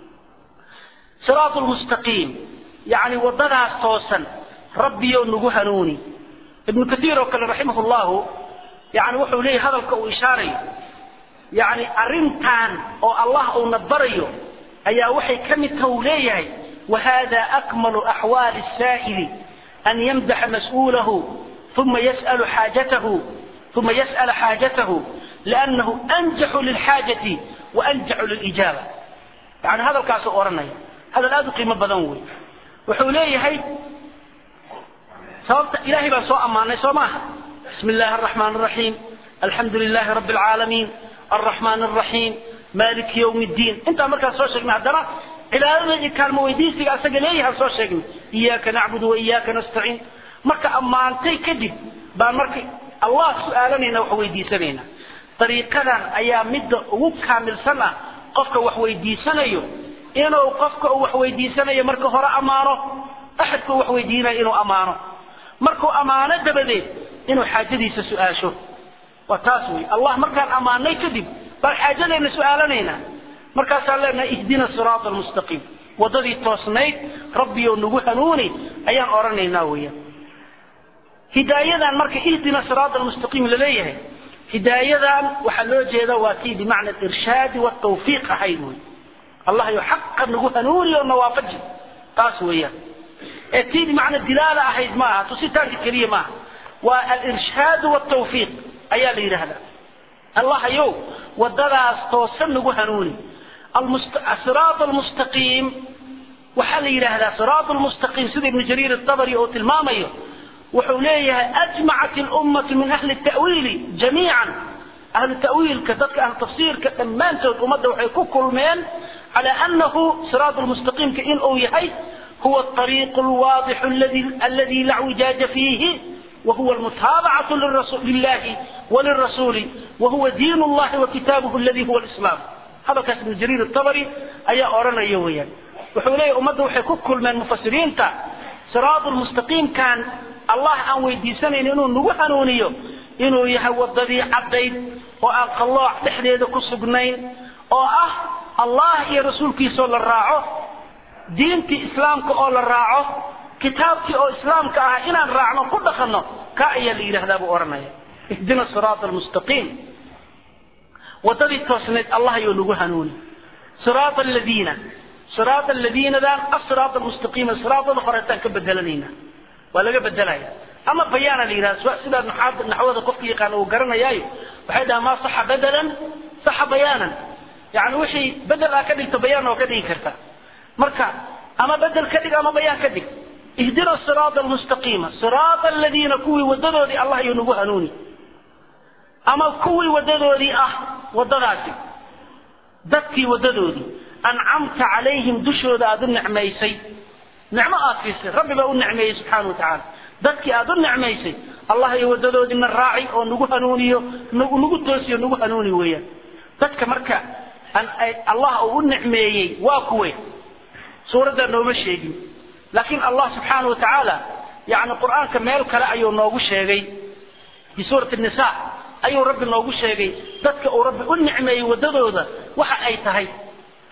siraat lmustaqiim yani wadadaas toosan rabbiyo nagu hanuuni ibnu kaiir oo kale raximah llahu yani wuxuu leeyahy hadalka uu ishaarayo yani arrintan oo allah uuna barayo ayaa waxay ka mid taha uu leeyahay wahada akmalu axwaali saa'ili an yamdaxa mas'uulahu uma yas'alu xaajatahu uma yas'ala xaajatahu liannahu anjaxu lilxaajati wa anjaxu lilijaaba yani hadalkaasuu odhanaya hadal aada u qiimo badan wey wuxuu leeyahay sababta ilahay baan soo ammaanay soo maaha bismi illaahi araxmaan araxiim alxamdu lilaahi rabbi alcaalamiin alraxmaan araxiim maliki ywm ddiin intaa markaan soo sheegnay haddana cibaadada iyo kaalmo weydiisiga asaga leeyahaan soo sheegnay iyaaka nacbudu wa iyaaka nastaciin marka ammaantay kadib baan marka allah su-aalanayna wax weydiisanayna dariiqadan ayaa midda ugu kaamilsan ah qofka wax weydiisanayo inuu qofka uu wax weydiisanayo marka hore ammaano axadka uu wax weydiinayo inuu ammaano markuu ammaano dabadeed inuu xaajadiisa su-aasho waa taas wey allah markaan ammaanay kadib baan xaajadeena su-aalanaynaa markaasaan leenahay ihdina siraata almustaqiim waddadii toosnayd rabbiyo nagu hanuuni ayaan odhanaynaa weeyaan hidaayadan marka ihdina siraata almustaqiim laleeyahay hidaayadan waxaa loo jeeda waa tii bimacna alirshaadi waltawfiiq ahayd wey allah yo xaqa nagu hanuuni oo nawaafaji taas weeyaan ee tii bimacna dilaala ahayd ma aha tusitaanka keliya maaha waa alirshaadu waltawfiiq ayaa la yidhaahdaa allahayow wadadaas toosan nagu hanuuni siraat almustaqiim waxaa la yidhaahdaa siraat lmustaqiim sida ibnu jariir atabari oo tilmaamayo wuxuu leeyahay ajmacat lummatu min ahli tawiili jamiican ahlu tawiilka dadka ahlu tafsiirka dhammaantood ummadda waxay ku kulmeen cala anahu siraat lmustaqiimka in uu yahay huwa ariiqu lwaadixu aladi la wijaaja fiihi وهو المتابعة لله وللرسول وهو دين الله وكتابه الذي هو الإسلام هذا كاس ابن جرير الطبري أي أورنا يويا وحولي أمده وحي كل من مفسرين تا صراط المستقيم كان الله أن ويدي سنة إنه نوحنونيو إنه يهوى الضبي عبدين وأن الله تحديد كسبنين وأه الله يا رسول كي صلى الراعه دينتي إسلامك أول الراعه kitaabkii oo islaamka ah inaan raacno ku dhaqanno ka ayaa la yidhahdaa buu odhanaya ihdina siraata almustaqiim waddadii toosnayd allah ayuu nagu hanuuni siraata aladiina siraata aladiinadan asiraata almustaqiima siraatada horeetaan ka bedelanayna waa laga bedelaya ama bayaana la yidhahda sidaa naxaada naxwada qofka yaqaana uu garanayaayo waxay dhahaa maa saxa bedelan saxa bayaanan yani wixii bedel aa ka dhigto bayaan oo ka dhigi karta marka ama bedel ka dhig ama bayaan ka dhig ihdina siraata almustaqiima siraata aladiina kuwii wadadoodii allah ayuu nagu hanuuni ama kuwii wadadoodii ah wadadaasi dadkii wadadoodii ancamta calayhim dushooda aada u nicmaysay nicmo aad siisay rabbi baa u nicmeeyey subxaana wa tacaala dadkii aada u nicmaysay allah iyo wadadoodiina raaci oo nagu hanuuniyo nagu nagu toosiyo nagu hanuuni weeyaan dadka marka allah uu u nicmeeyey waa kuwe suuraddaa nooma sheegin laakiin allah subxaana wa tacaala yani qur-aanka meel kale ayuu noogu sheegay fi suurati nisa ayuu rabbi noogu sheegay dadka uu rabbi u nicmeeyey wadadooda waxa ay tahay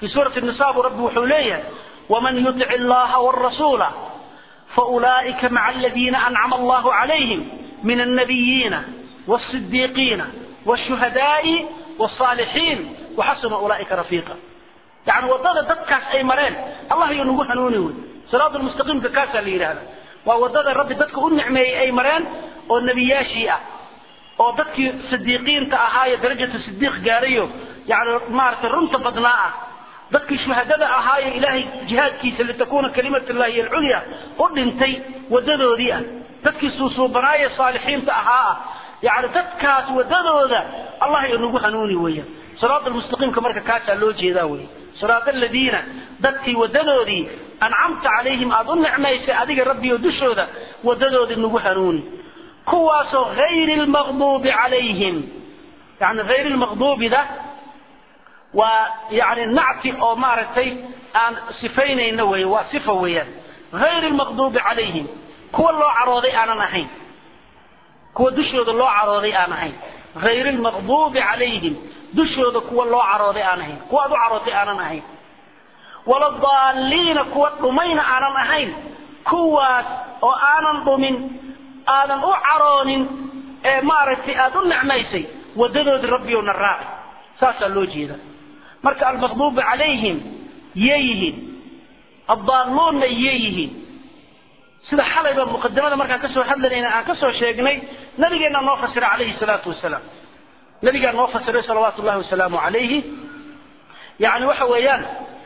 في سورة النساء رب وحوليه ومن يطع الله والرسول فأولئك مع الذين أنعم الله عليهم من النبيين والصديقين والشهداء والصالحين وحسن أولئك رفيقا يعني وضد دكاس أي مرين الله ينوه هنوني صراط المستقيم كاسا اللي هذا ووضد رب ددك النعمة أي مرين والنبي ياشيئة oo dadkii sidiiqiinta ahaa darajada sidiiq gaarayo yani maaragtay runta badnaa ah dadkii shuhadada ahaaye ilaahay jihaadkiisa litakuuna kalimatullahi hiy alculya u dhintay wadadoodii ah dadkii suusuubanaaye saalixiinta ahaa ah yani dadkaas wadadooda allah inagu hanuuni weeyaan siraat almustaqiimka marka kaasaa loo jeedaa wey siraat aladiina dadkii wadadoodii ancamta calayhim aada u nicmaysay adiga rabbiyo dushooda wadadoodii nagu hanuuni kuwaasoo hayri lmaqduubi calayhim yani hayri lmaqduubi da waa yani nacti oo maaragtay aan sifaynayno wey waa sifa weeyaan hayri lmaqduubi calayhim kuwa loo carooday aanan ahayn kuwa dushooda loo carooday aan ahayn hayri lmaqduubi calayhim dushooda kuwa loo carooday aan ahayn kuwa aad u carootay aanan ahayn waladaaliina kuwa dhumayna aanan ahayn kuwaas oo aanan dhumin aadan u caroonin ee maaragtay aada u nicmaysay wadadoodii rabbiowna raaci saasaa loo jeeda marka almaqduubu calayhim yay yihiin addaalluunna yay yihiin sida xalayba muqadimada markaan kasoo hadlanayna aan kasoo sheegnay nabigeenna noo fasira calayhi salaatu wasalaam nabigaa noo fasiray salawaatu llahi wasalaamu calayhi yani waxa weeyaan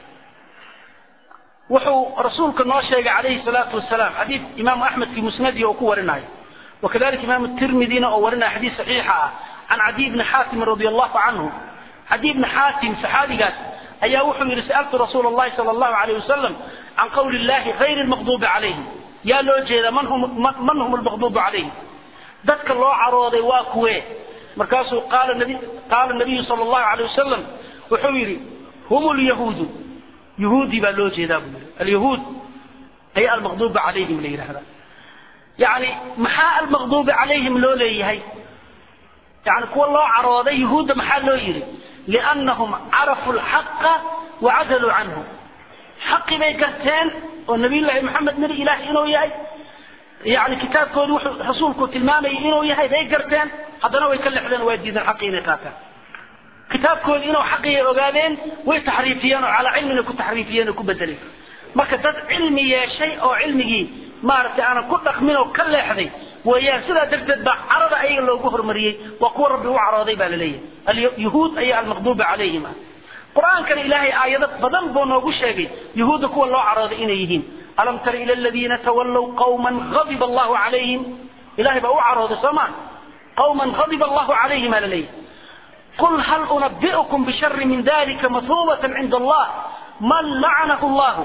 wuxuu rasuulka noo sheegay calayhi salaatu wasalaam xadiid imaamu axmed fi musnadihi oo ku warinayo wakadalika imaamu tirmidina oo warinaya xadiid saxiixa ah can cadiy bni xaatim radi allahu canhu cadiy bni xaatim saxaabigaas ayaa wuxuu yidhi sa'altu rasuula allahi sala allahu alayh wasalam can qawli illahi hayri lmaqduubi calayhim yaa loo jeeda man hum man hum almaqduubu calayhim dadka loo carooday waa kuwee markaasuu qaala nabi qaala nabiyu sala allahu alayh wasalam wuxuu yidhi hum lyahuudu yahuudi baa loo jeedaa buu yidhi alyahuud ayaa almaqduuba calayhim la yidhahdaa yani maxaa almaqduubi calayhim loo leeyahay yani kuwa loo carooday yahuudda maxaa loo yidhi liannahum carafuu lxaqa wacadaluu canhu xaqi bay garteen oo nabiyullaahi maxamed nebi ilaahi inuu yahay yani kitaabkoodi wuxuu rasuulku tilmaamayay inuu yahay bay garteen haddana way ka lexdeen waa diideen xaqi inay qaataan kitaabkoodi inuu xaqiyay ogaadeen way taxriifiyeen oo calaa cilmina ku taxriifiyeen oo ku bedeleen marka dad cilmi yeeshay oo cilmigii maaragtay aanan ku dhaqmin oo ka leexday weeyaan sidaa darteed baa carada ayaga loogu hormariyey waa kuwa rabbi u carooday baa laleeyahay alyahuud ayaa almaqduuba calayhim ah qur-aankana ilaahay aayado badan buu noogu sheegay yahuudda kuwa loo carooday inay yihiin alam tara ila aladiina tawallow qawman ghadiba allahu calayhim ilahay baa u carooday soo maa qawman ghadiba allahu calayhim aa laleeyahay قل هل أنبئكم بشر من ذلك مثوبة عند الله من لعنه الله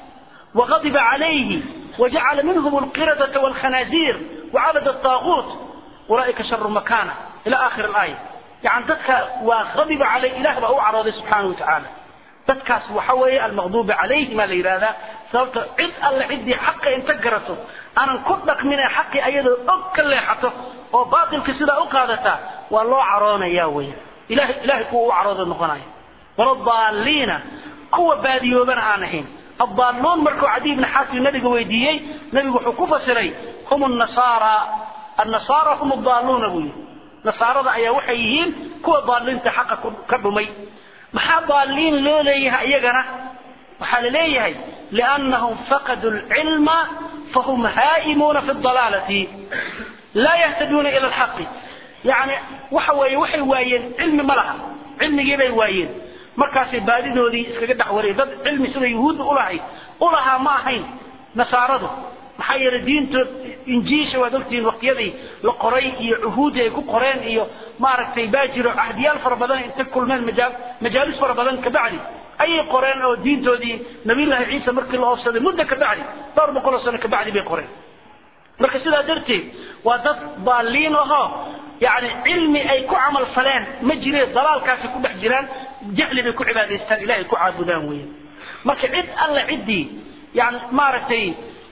وغضب عليه وجعل منهم القردة والخنازير وعبد الطاغوت أولئك شر مكانة إلى آخر الآية يعني ذاتك وغضب عليه إله بأو عرضه سبحانه وتعالى ذاتك وحوي المغضوب عليه ما ليرادا sababta cid alle ciddii xaqa inta garato aanan ku dhaqmina xaqii ayadoo og ka leexato oo baatilka sidaa u qaadataa waa loo caroonaya weya ilahay ilahay kuwa u carooda noqonaya waladaaliina kuwa baadiyoobana aan ahayn addaaluun markuu cadiy ibni xaatim nabiga weydiiyey nabigu wuxuu ku fasiray hum nasaara annasaara hum adaaluuna buu yihi nasaarada ayaa waxay yihiin kuwa daaliinta xaqa ka dhumay maxaa daaliin loo leeyahay iyagana waxaa la leeyahay liannahum faqaduu lcilma fahum haa'imuuna fi dalaalati laa yahtaduuna ila alxaqi yani waxa weeye waxay waayeen cilmi ma laha cilmigii bay waayeen markaasay baadidoodii iskaga dhex wareen dad cilmi sida yuhuudda ulahayd ulahaa ma ahayn nasaaradu maxaa yeelay diintood injiisha waad ogtihiin waqtiyadii la qoray iyo cuhuudii ay ku qoreen iyo maaragtay baa jiro cahdiyaal fara badan intay kulmeen majaa majaalis fara badan kabacdi ayay qoreen oo diintoodii nabiyullaahi ciisa markii la oofsaday muddo kabacdi dhowr boqol oo sano kabacdi bay qoreen marka sidaa darteed waa dad baaliin ahoo yani cilmi ay ku camal faleen ma jireen dalaalkaasay ku dhex jiraan jahli bay ku cibaadaystaan ilahay ku caabudaan weyan marka cid alle ciddii yani maaragtay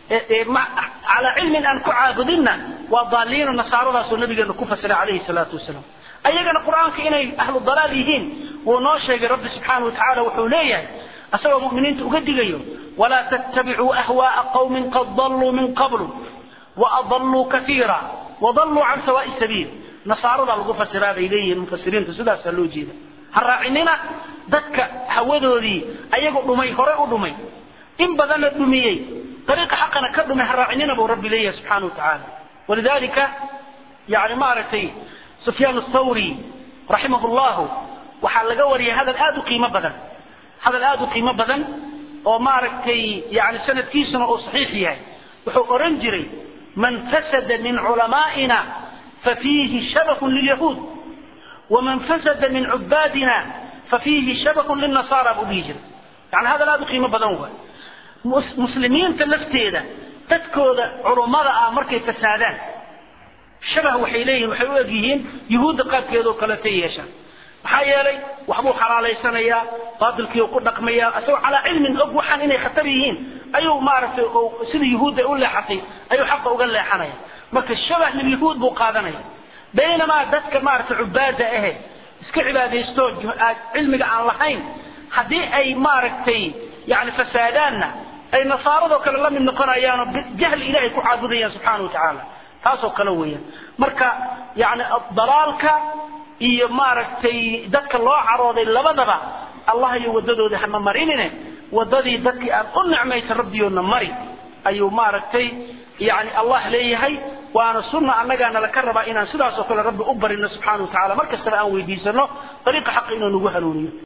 calaa cilmin aan ku caabudinna waa daaliino nasaaradaasoo nabigeena ku fasiray calayhi salaatu wasalaam ayagana qur-aanka inay ahlu dalaal yihiin wuu noo sheegay rabbi subxaana watacaala wuxuu leeyahay asagoo mu'miniinta uga digayo walaa tattabicuu ahwaaa qawmin qad dalluu min qablu waadalluu kaiira wadalluu can sawaa'i sabiil nasaaradaa lagu fasiraa bay leeyihiin mufasiriintu sidaasaa loo jeeda ha raacinina dadka hawadoodii ayagu dhumay hore u dhumay in badanna dhumiyey dariiqa xaqana ka dhumay ha raacinina buu rabbi leeyahay subxaana watacaala walidalika yani maaragtay sufyaan athawri raximah llahu waxaa laga wariyay hadal aada u qiimo badan hadal aada u qiimo badan oo maaragtay yani sanadkiisuna uu saxiix yahay wuxuu oran jiray man fasada min culamaa'ina fafiihi shabakun lilyahuud waman fasada min cubaadina fafiihi shabakun lilnasaara buu dhihi jiray yani hadal aada u qiimo badan waay muslimiinta lafteeda dadkooda culummada ah markay fasaadaan shabah waxay leeyihin waxay u eg yihiin yuhuudda qaabkeedoo kaleetay yeeshaan maxaa yeelay waxbuu xalaalaysanayaa baatilkiiu ku dhaqmayaa isagoo calaa cilmin og waxaan inay khatar yihiin ayuu maaragtay sida yuhuudda u leexatay ayuu xaqa uga leexanaya marka shabah lilyahuud buu qaadanaya baynamaa dadka maaragtay cubaada ahe iska cibaadaysto cilmiga aan lahayn haddii ay maaragtay yani fasaadaanna ay nasaaradoo kale la mid noqonayaanoo jahli ilahay ku caabudayaan subxaana watacaala taasoo kale weeyaan marka yani dalaalka iyo maaragtay dadka loo carooday labadaba allah iyo wadadoodii hama marinine wadadii dadkii aan u nicmaysan rabbiyoodna mari ayuu maaragtay yani allah leeyahay waana sunna annagaana laka rabaa inaan sidaasoo kale rabbi u barino subxana wa tacala mar kastaba aan weydiisano dariiqa xaqa inuu nagu hanuuniyo